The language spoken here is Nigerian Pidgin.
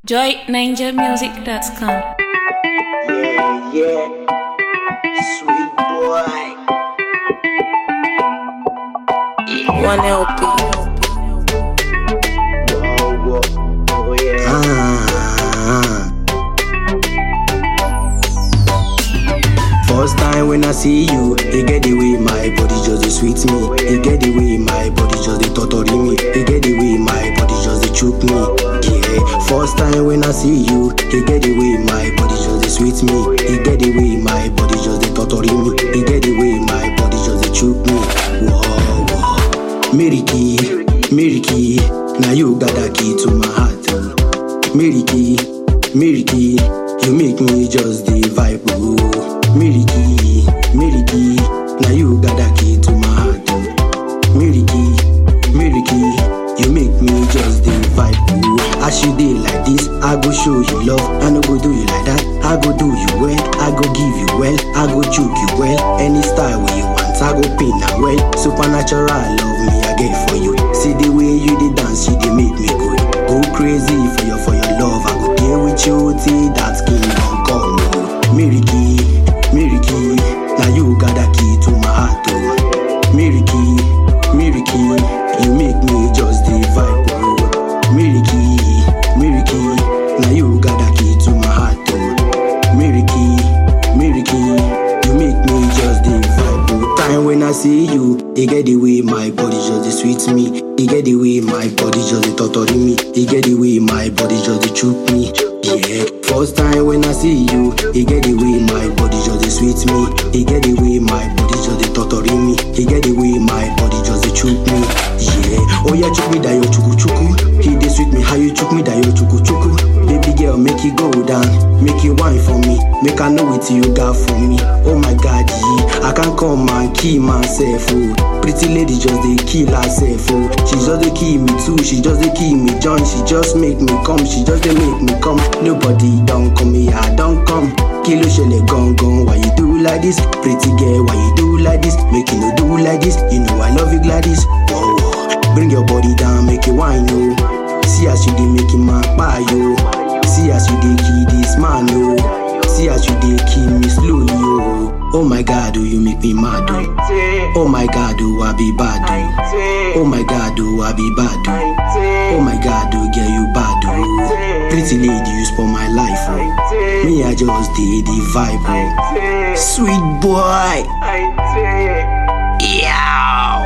joyninjamusic.com. Yeah, yeah. Sweet boy. One LP. Whoa, whoa. Oh, yeah. Ah. First time when I see you, it get the way my body just dey sweet me. It get the way my body just dey torture me. It get the way my body just dey choke me. Yeah. First time when I see you, it get the way my body just dey sweet me. It get the way my body just dey torture me. It get the way my body just dey choke me. Whoa, whoa. Miriki, Miriki, now you got the key to my heart. oh. Miriki, Miriki, you make me just the vibe. Oh. Miriki, Miriki, now you got the key to my heart. Oh. Miriki, Miriki, you make me just the vibe. Oh. As you dey like this, I go show you love. I no go do you like that. I go do you well. I go give you well. I go choke you well. Any style where you want, I go pin am well. Supernatural love me I get for you. See the way you dey dance, you dey make me good. Go crazy for your for your love. I go deal with you till that skin don come. Oh. Miriki, Miriki, now you got the key to my heart. Oh. Miriki, Miriki, you make me just the vibe. Oh. Miriki, Miriki, now you got the key to my heart. Oh. Miriki, Miriki, you make me just the vibe. Oh. Time when I see you, it get the way my body just dey sweet me. It get the way my body just dey torture me. It get the way my body just dey choke me. Yeah. First time when I see you, it get the way my body just dey sweet me. It get the way my body just dey torture me. It get the way my body just dey choke me. Yeah. Oh yeah, choke me that your chuku chuku. He dey sweet me, how you choke me that your chuku chuku. Baby girl, make it go down, make it wine for me, make I know what you got for me. Oh my God, yeah. I can't come and kill myself. Oh. Pretty lady just dey kill herself. Oh. She just dey kill me too, she just dey kill me John. She just make me come, she just dey make me come. Nobody don't come here, I don't come. Kí ló ṣẹlẹ̀ gangan? Why you do like this? Pretty girl, why you do like this? Make you no do like this. You know I love you Gladys. Whoa, whoa. Bring your body down, make it wine, oh. See as you dey make him man kpai, yo. See as you dey kill this man, oh. See as you dey kill me slowly, oh. Oh my God, oh you make me mad, oh. Oh my God, oh I be bad, oh. Oh my God, oh I be bad, oh. Oh my God, oh girl you bad, oh. Pretty lady, you spoil my life, oh. Me I just did the vibe, oh. Sweet boy, yeah.